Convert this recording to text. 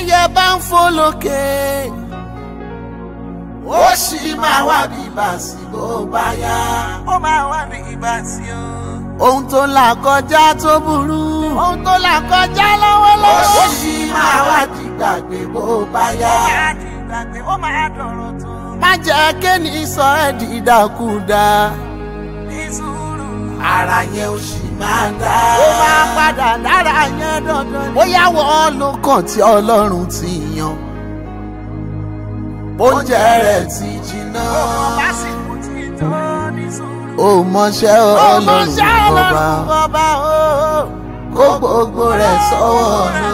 bẹ́yẹ bá ń fò lókè ó sì máa wá bí bàṣì bó bá yá. ó máa wá ní ìgbà tí ó. ohun tó là kọjá tó burú. ohun tó là kọjá lọ́wọ́lọ́wọ́. ó sì máa wá di gbàgbé bó bá yá. ó máa di ìgbàgbé ó máa dọ̀rọ̀ tó. má jẹ́ kéènì sọ ẹ́ di ìdàkudà. ní sùúrù. ara yẹn ò sì máa dá. ó máa padà dára yẹn dandan. bóyá wọ́n ló kàn tí ọlọ́run ti yan. oúnjẹ rẹ̀ ti jiná. lásìkò tí tó ní sùúrù. ó mọṣẹ́ ọlọ́run ọba ọba o. kó gbogbo rẹ̀ sọ́wọ́ ọ̀run